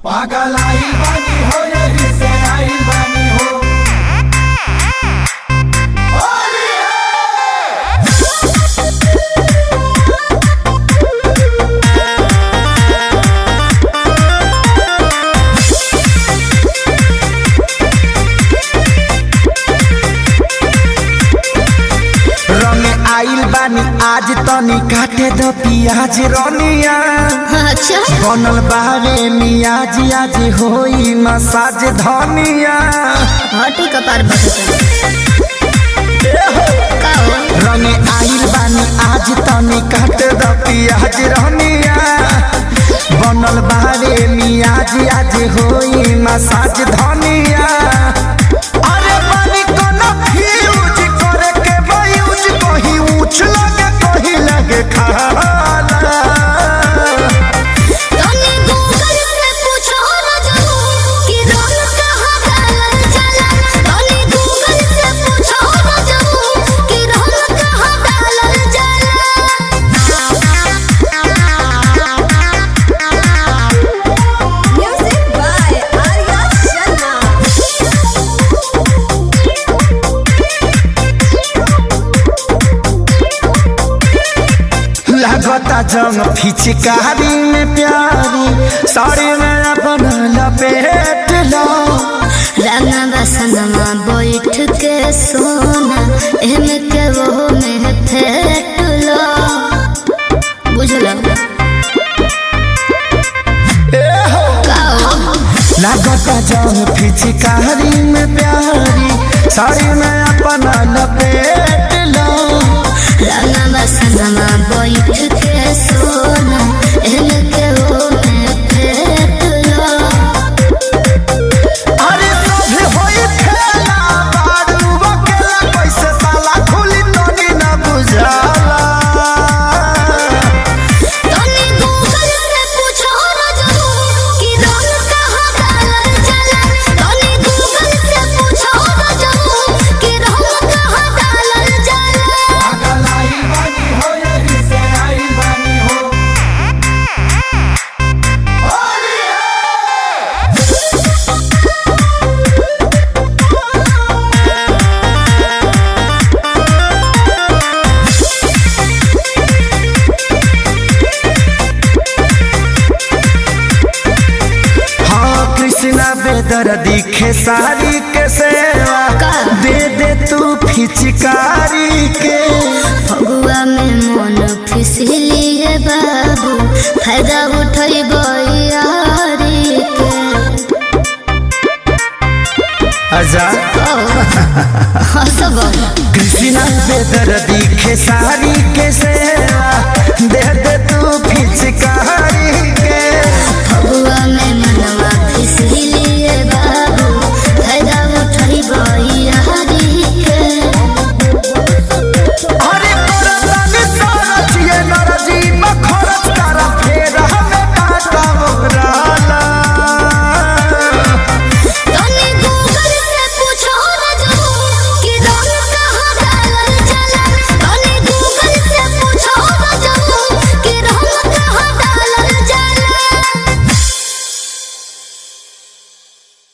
पागल आइल बानी हो यही से आइल बानी हो होली है रंग आइल बानी आज तनी काटे द पियाज रनिया अच्छा बनल बारे मियाज आज होई मसाज धनिया हटी कपार बटन का हो रंग आइल बानी आज तनी काटे द पियाज रनिया बनल बारे मियाज आज होई मसाज धनिया अरे बानी कोनो फ्यूज करे के बायूज कहीं ऊंच लगे कहीं लगे खाला तनी गूगल से पूछो ना जानो कि रंग कहाँ डालल जाला तनी गूगल से पूछो ना जानो कि रंग कहाँ डालल जाला म्यूजिक बाय आर्या शर्मा लगता जंग फिचकारी में प्यारी साड़ी में अपन लपेट लो रंगा बसनमा बैठ के सोना एमे के वो में फेट लो बुझलो काओ लगता जंग फिचकारी में प्यारी साड़ी में अपन लपेट लो रंगा बसनमा बैठ के सोना एमे के वो में फेट लो अरे सभे होई खेला बारू अकेला कैसे ताला खुली तनी न बुझाला तनी गूगल से पूछो ना जानो कि रंग कहाँ डालल जाला तनी गूगल से पूछो ना जानो कि रंग कहाँ डालल जाला पागल आइल बानी हो यही से आइल बानी हो होली है हाँ कृष्णा बेदर दिखे सारी के सेवा का? दे दे तू फिचकारी के फगुआ में मन फिसली है बाबू फायदा उठई यारी के आजा हसब कृष्णा बेदर दिखे सारी के सेवा दे दे